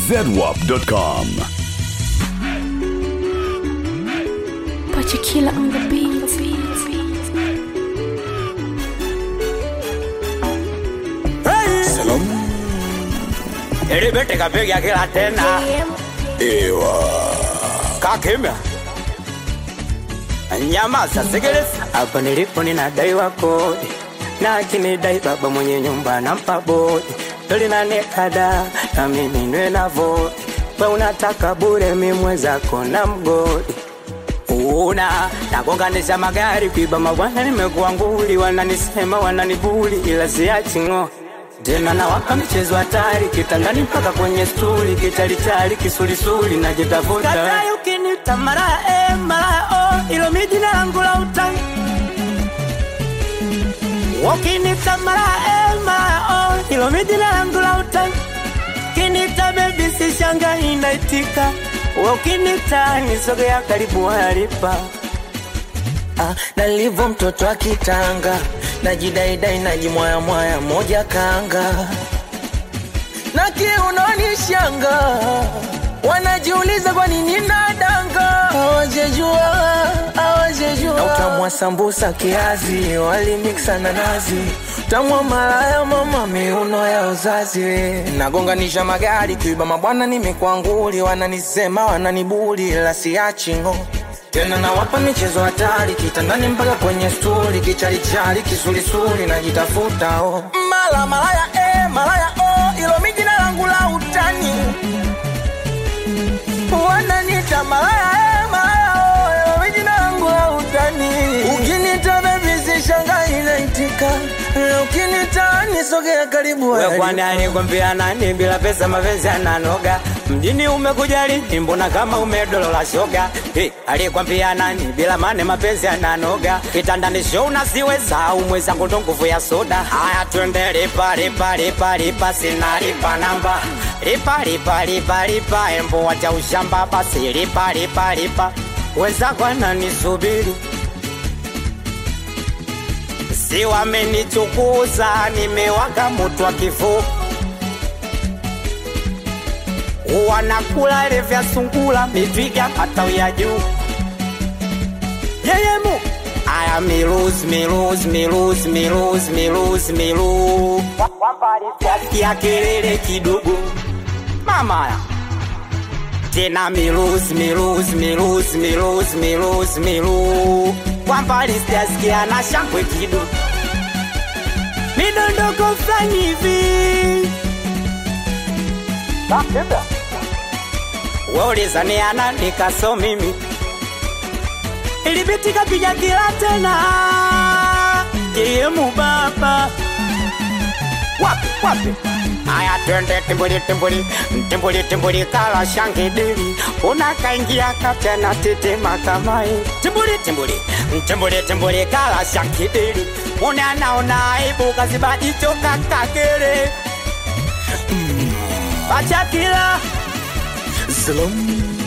zedwap.com. Put your killer on the beat. Ilibiti kapiga kila tena kakimya nyamaza sikiliza hapa nilipo ninadaiwa kodi na akinidai baba mwenye nyumba nampa bodi tolinanekada na mimi nwe na vodi we unataka bure mimwezako na mgodi una nagonganisha magari kuiba mabwana nimekuwa nguli wananisema wananibuli ila siachingo tena nawaka michezo hatari kitandani mpaka kwenye stuli kitalitali kisulisuli najitafuta katai ukinita mara e mara o ilo mi jina langu la utani ukinita mara e mara o ilo mi jina langu la utani kinita bebi sishanga inaitika ukinita nisogea karibu halipa Ah, nalivyo mtoto akitanga najidaidai najimwayamwaya moja kanga na kiunoni shanga wanajiuliza kwa nini nadanga hawajejua hawajejua na utamwa sambusa kiazi walimiksa na nazi utamwa malaya mama miuno ya uzazi nagonganisha magari kuiba mabwana nimekwanguli wananisema wananibuli la siachingo tena nawapa michezo hatari kitandani mpaka kwenye stuli kichalichali kisulisuli najitafuta oh. mala malaya eh, malaya oh, ilo mi jina langu la utani wananita malaya eh, malaya oh, ilo mi jina langu la utani ukinita bebi sishanga inaitika ukinita nisogea karibu We hadi kwani alikwambia nani bila pesa mapenzi ananoga mjini umekuja lini mbona kama umedolola shoga hey, alikwambia nani bila mane mapenzi ananoga kitandani show nasiweza umwezangu ndo nguvu ya soda haya twende lipa lipa lipa lipa sina lipa namba lipa lipa lipa lipa embo wacha ushamba basi lipa lipa lipa wenzako ananisubiri si wamenichukuza nimewaka moto wa kifo wanakula ile vya sungula mitwiga matawi ya juu yeyemu aya milus milus milus milus milus milu ya kelele kidogo mamaya tena milus milus milus milus milus milu kwa mbali sijasikia na shangwe kidogo midondoko fulani hivi waulizaniana nikaso mimi ilibitika piga kila tena jeyemu baba wapi wapi aya twende timbuli timbuli timbuli timbuli kala shangidili unakaingia katena titima kamai timbuli timbuli timbuli timbuli kala shangidili unanaona aibu kazibajicho kakagere pachakila Zalom.